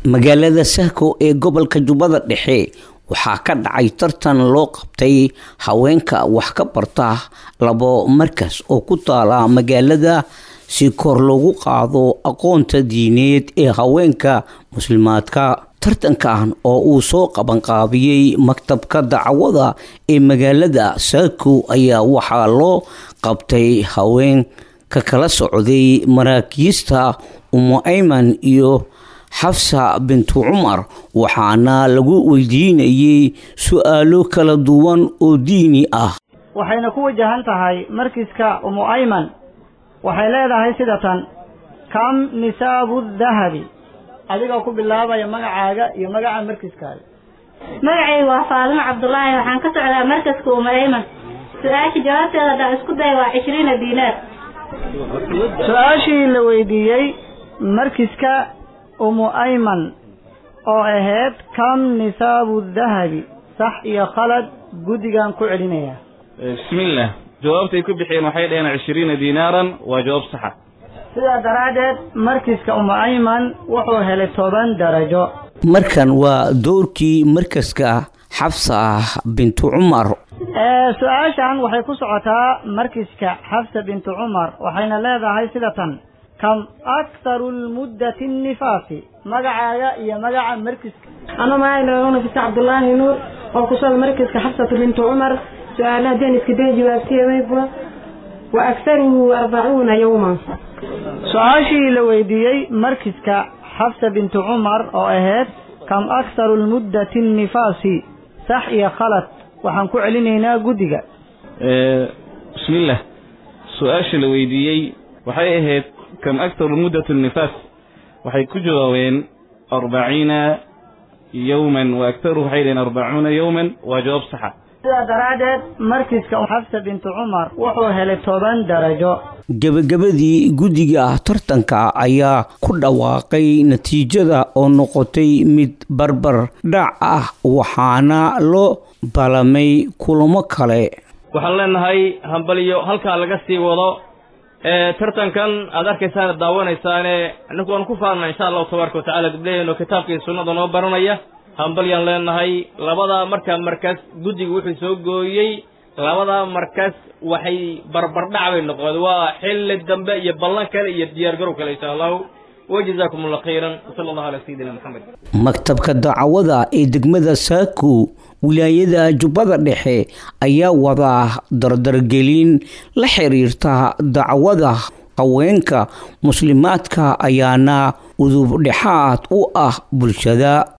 magaalada sahko ee gobolka jubbada dhexe waxaa ka dhacay tartan loo qabtay haweenka wax ka barta labo markas oo ku taala magaalada si kor loogu qaado aqoonta diineed ee haweenka muslimaadka tartankan oo uu soo qabanqaabiyey maktabka dacwada ee magaalada saako ayaa waxaa loo qabtay haween ka kala socday maraakiista umu ayman iyo xafsa bintu cumar waxaana lagu weydiinayey su-aalo kala duwan oo diini ah waxayna ku wajahan tahay markiska umu ayman waxay leedahay sida tan kam nisaabu dahabi adigoo ku bilaabaya magacaaga iyo magaca markiskaaga magacaygu waa faalimo cabdulaahi waxaan ka socdaa markaska umu ayman su-aasha jawaabteeda haddaan isku day waa cishriina diinaar su-aashii la weydiiyey markiska umu ayman oo ahayd kam nisaabu dahabi sax iyo khalad guddigan ku celinaya bismillaah jawaabtay ku bixiyeen waxay dhaheen cishriina diinaaran waa jawaab saxa sidaa daraaddeed markiska umu ayman wuxuu helay toban darajo markan waa doorkii markaska xafsa bintu cumar su-aashan waxay ku socotaa markiska xafsa bintu cumar waxayna leedahay sida tan kam akharu lmuddati nifaasi magacaaga iyo magaca markiska ano maaa nafisa cabdulaahi nuur oo kusol markiska xafsatu bintu cumar su-aala haddeen iska day jawaabteedayba wa akharuhu arbacuuna yowma su-aashii la weydiiyey markiska xafsa bintu cumar oo ahayd kam akharu lmuddati nifaasi sax iyo khalad waxaan ku celinaynaa guddiga bismillaah su-aasha la weydiiyey waxay ahayd kam aktaru muddat nifaas waxay ku jawaabeen arbaciina yowman wa aktaruhu waxay dhaheen arbacuuna yowman waa jawaab saxa sidaa daraaddeed markiska xafsa bintu cumar wuxuu helay toban darajo gebagabadii guddiga tartanka ayaa ku dhawaaqay natiijada oo noqotay mid barbar dhac ah waxaana loo balamay kulamo kale waxaan leenahay hambaliyo halkaa laga sii wado tartankan aad arkaysaan daawanaysaane annagu waan ku faarna insha allahu tabaaraka watacala gabdhaheenoo kitaabka iyo sunnada noo baranaya hambalyaan leenahay labada markaa markaas guddiga wuxuu soo gooyey labada markaas waxay barbardhac bay noqdeen waa xilli dambe iyo ballan kale iyo diyaargarow kale insha allahu wajazaakum allah khayran wasala allahu calaa sayidina maxamed maktabka dacwada ee degmada saako wilaayada jubbada dhexe ayaa wadaa dardargelin la xiriirta dacwada haweenka muslimaadka ayaana udub dhexaad u ah bulshada